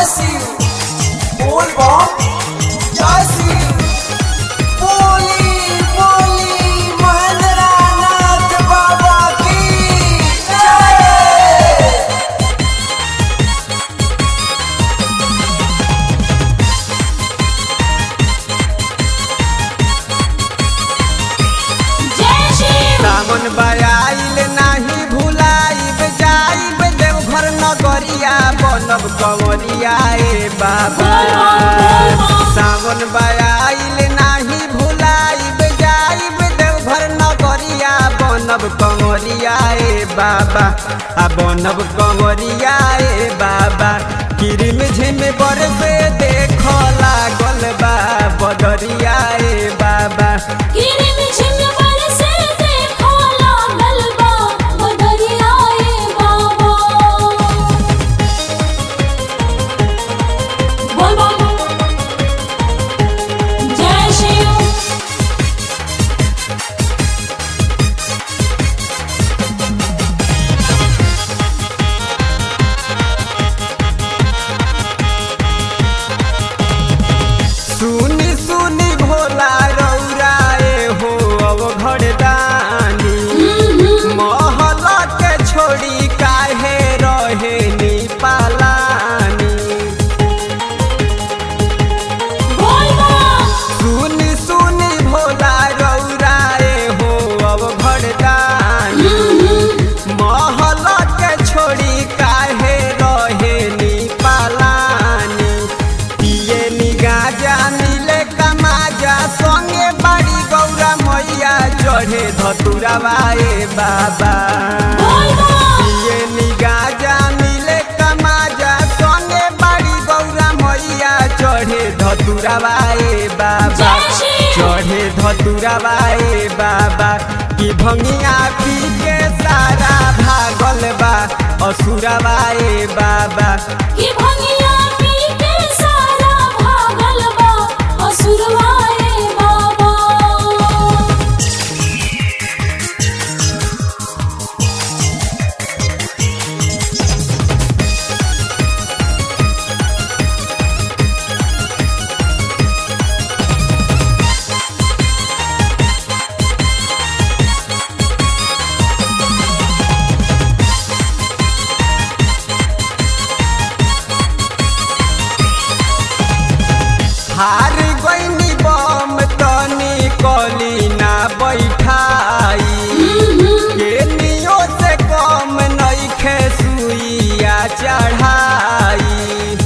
शिव बोल बम जय शिव बोली बोली महेंद्र नाथ बाबा की जय जय शिव सावन बयाइल नाही भुलाइब जाइब देवघर नगरिया बनब कंवरिया ए बाबा सावन बयाइल नाही भुलाइब जाइब देवघर नगरिया बनब कंवरिया ए बाबा आ बनब कंवरिया ए बाबा किरिम झिम बरसे देख लागल बा बदरिया ए बाबा किरिम झिम बरसे देखो लागल बा बदरिया ए बाबा बोल बम जय शिव सुनी सुनी भोला रौराए हो अब घरदानी महल के छोड़ी काहे रहे नी पालानी बोल बम सुनी सुनी भोला रौराए हो अब घरदानी महल के छोड़ी काहे रहे नी पालानी पिए नी गाजा मिले कमाजा संगे बाड़ी गौरा मैया चढ़े धतुराबाए बाबा बोल बम पिए नी गाजा मिले कमाजा संगे बाड़ी गौरा मैया चढ़े धतुराबाए बाबा जय शिव चढ़े धतुराबाए बाबा की भंगिया पी के सारा भागल बा असुराबाए बाबा कि भंगिया पी के सारा भागल बा असुरवा ए बाबा हार गईनी बम तनी कली ना बैठाई के नियो से कम नइखे सुइया चढ़ाई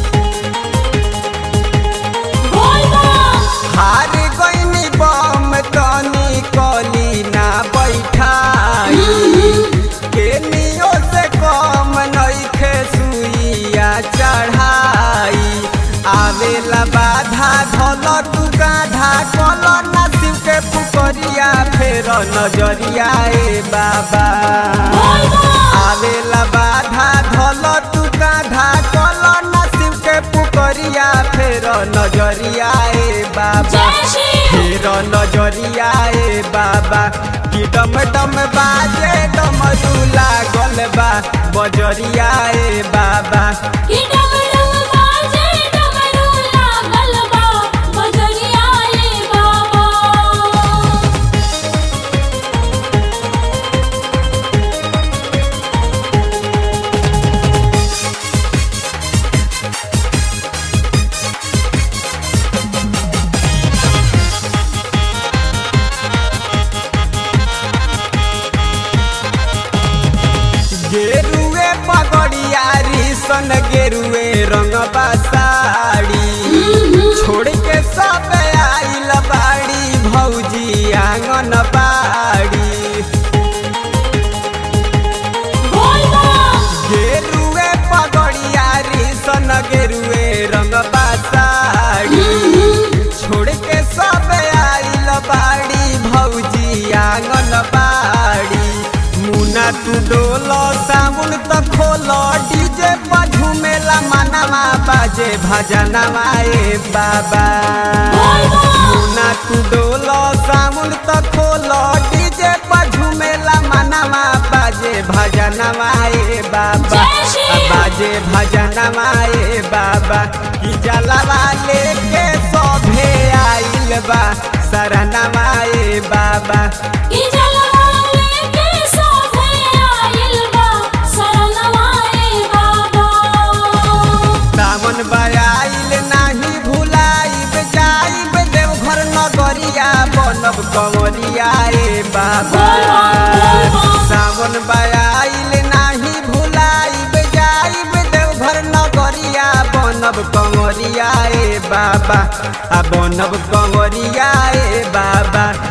बोल बम हार गईनी बम तनी कली ना बैठाई के नियो से कम नइखे सुइया चढ़ाई आवेला बाधा धल तू गाधा कल ना शिव के पुकरिया फेर नजरिया ए बाबा बोल बम आवेला बाधा धल तू गाधा कल ना शिव के पुकरिया फेर नजरिया ए बाबा जय शिव फेर नजरिया ए बाबा कि डम डम बाजे डमरू लागल बा बजरिया ए बाबा कि डमरू बाजे डमरू लागल बा बजरिया ए बाबा गेरुए पगड़िया सन गेरुए रंग साड़ी छोड़ के सब आइल बाड़ी भौजी आंगन बाड़ी बोल बम गेरुए पगड़िया सन गेरुए रंग साड़ी छोड़ के सब आइल बाड़ी भौजी आंगन बाड़ी मुना तू डोलो साबुन त खोलो डीजे पर झूमेला मनवा बाजे भजनवा ए बाबा बोल बम मुना तू डोलो साबुन त खोलो डीजे पर झूमेला मनवा बाजे भजनवा ए बाबा जय श्री आ बाजे बाजे भजनमा ए बाबा कि जलवा लेके सभे आइल बा शरणमा ए बाबा ई जलवा लेके सोभे आइल बा शरणवा ए बाबा सावन बयाइल नाही भुलाइब जाइब देवघर नगरिया बनब कंवरिया ए बाबा सावन बयाइल नाही भुलाइब जाइब देवघर नगरिया बनब कंवरिया ए बाबा आ बनब कंवरिया ए बाबा